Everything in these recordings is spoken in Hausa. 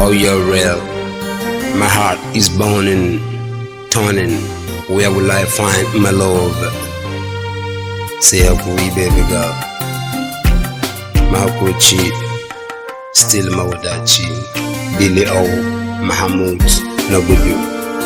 Oh, you're real. My heart is burning, turning. Where will I find my love? Say hakuri, baby girl. Mahakurci, still mawadaci. Billy O. Mahmud na gudu.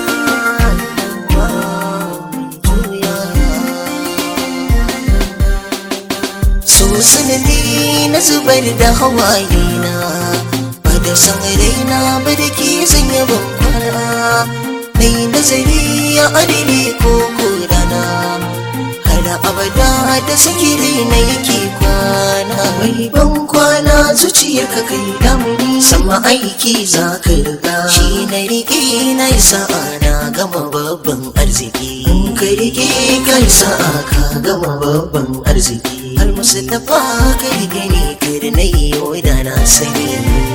so sanadi na zubar da hawaye na ba da san raina ba da ke sanya bankwana mai nazari ya adini ko korana har abada da sakiri na yake kwana mai ban kwana zuciyar ka kai damuni sama aiki za ka riga shi na rike na yi sa'a na gama babban arziki ka rike ka yi sa'a ka gama babban arziki har musulunfa ka rike ne kar na yi da na sani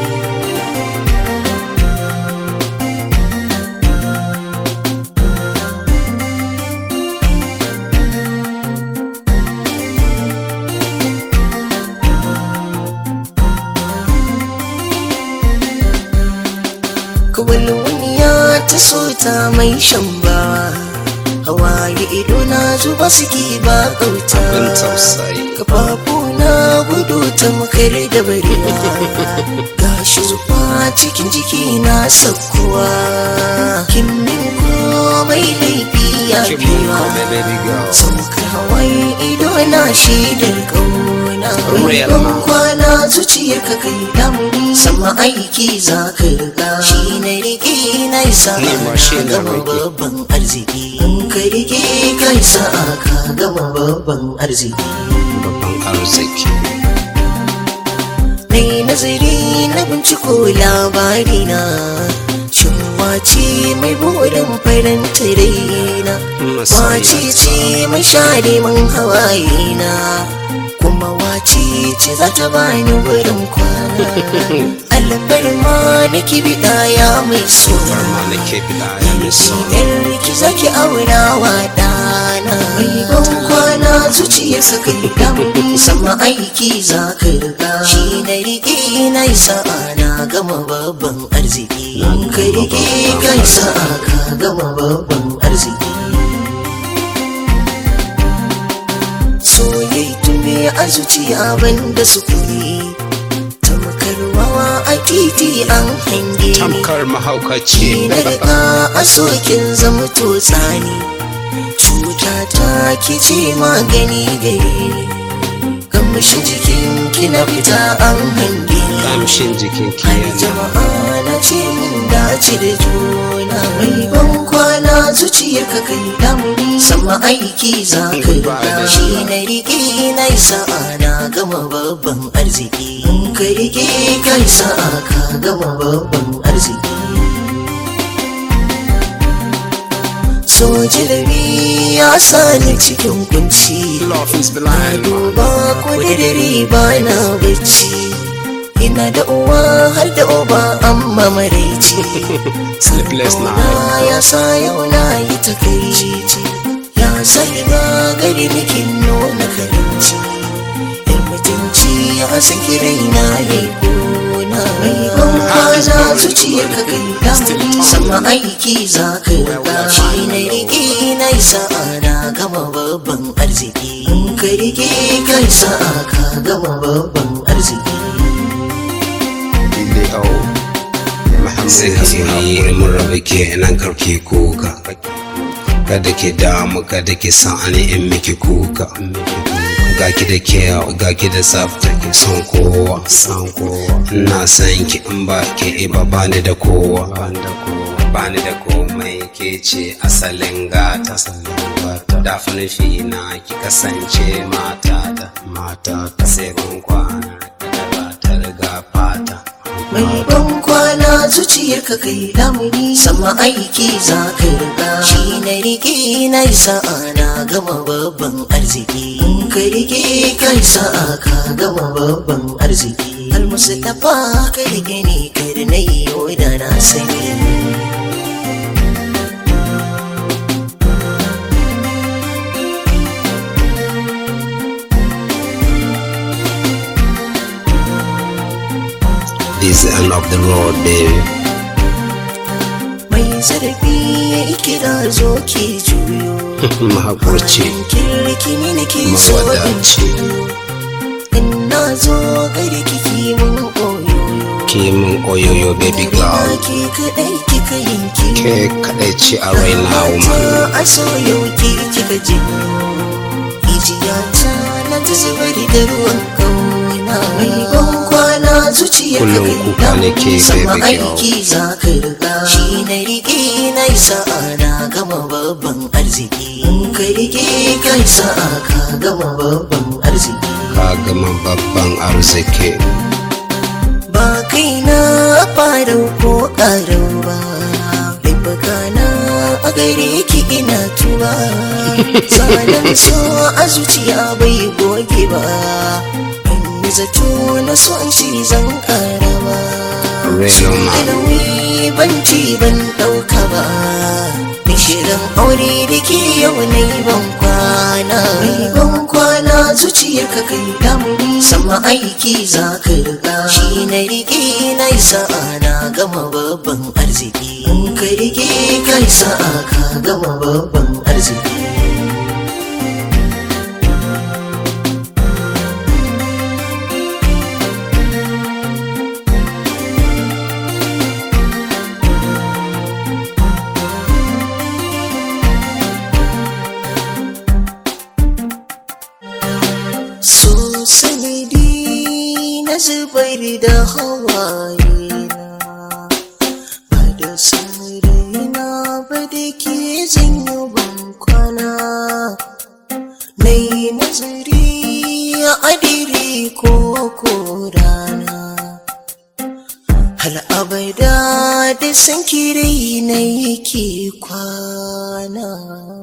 kawai wani ya ta so ta mai shan ba hawaye ido na zuba suke ba Abin kauta tausayi. kafafu na gudu ta makar da barewa ga shufa cikin jiki na sakkuwa kin min komai laifi ya Keep biya on, baby girl. sauka hawaye ido na shaidar kauna Real ban man. kwana zuciyar ka kai damuni sama aiki za ka riga shi na rike na isa Ni ma shi na gama rike. babban arziki in ka rike ka isa ka gama babban arziki Babban arziki. mai nazari na binciko labari na shin wace mai burin faranta raina Masaya wace ta. ce mai share man hawaye na kuma wace ce za ta bani wurin kwana alfarma na kibida ya mai suna Farma na ke bida ya mai so. Yar ki zaki aura wa ɗana Mai ban kwana zuciyarsa kai damuni sama aiki za ka riga Shi na riƙe na yi sa'a na gama babban arziki Ka riƙe ka yi sa'a ka gama babban arziki Soyayya tume a zuciya banda sukuni Tamkar wawa a titi an hange ni Tamkar mahaukaci. na riga a sokin zama tsani cuta ta ki ce magani gare ni kamshi jikin ki na fita an hange ni Kamshin jikin har ki jama'a na ce mun dace da juna mai ban kwana zuciyar ka kai damuni sama aiki za ka riga shi na rike na yi sa'a na gama babban arziki in ka rike ka yi sa'a ka gama babban arziki soji da ya sani cikin kunci Love is na blind. duba ko da dare ba na bacci ina da uwa har da uba amma maraici Sleepless na night. ya sa yau na yi takaici ya sani ba gari bikin nuna karinci yan mutunci ya san kirai na yi gona mai ban kwana zuciyar ka kai damuni sama aiki za ka riga shi na rike na yi sa'a na gama babban arziki in ka rike ka yi sa'a ka gama babban arziki Billy O. Muhammad Sai hakuri mun rabu ke nan karki kuka. Kada ki damu kada ki san ani in miki kuka. Ga ki da kyau ga ki da tsafta ki son kowa san kowa. Ina san ki in ba ki ba bani da kowa. Bani da komai ke ce asalin gata. Da nufi na ki kasance matata. Matata sai kun kwana da ba ta riga fata. mai ban kwana zuciyar ka kai damuni sama aiki za ka riga shi na rike na yi sa'a na gama babban arziki in ka rike ka yi sa'a ka gama babban arziki almustafa ka rike ne kar na yi da na sani This is the end of the road, baby. mai zarafi ya kira zo ke juyo mahaƙurci kirki ne nake so in mawadaci in na zo gari kiki mun oyoyo kimin oyoyo baby girl ke kaɗai kika yanki ke kaɗai ce a raina woman a so yau ke kika ji Ijiya ta na ta zubar da ruwan kauna Mai ban kwana zuciya ka Kullum kuka nake, Sama baby girl. aiki za ka riga Shi na riƙe na yi sa'a na gama babban arziki In ka riƙe ka yi sa'a ka gama babban arziki ka gama babban arziki ba kai na farau ko ƙarau ba laifuka na a gare ki ina tuba zanen so a zuciya bai goge ba in yi zato na so in shi zan ƙara ba Real man. ilimi ban ci ban ɗauka ba Mai shirin aure da ke yau na yi ban kwana mai ban kwana zuciyar ka kai damuni sama aiki za ka riga shi na rike na yi sa'a na gama babban arziki in ka rike ka yi sa'a ka gama babban arziki so sanadi na zubar da hawaye na ba da saurayina ba da ke zanyo ban kwana na yi nazari a adiri ko ko rana har abada da san kirai na yake kwana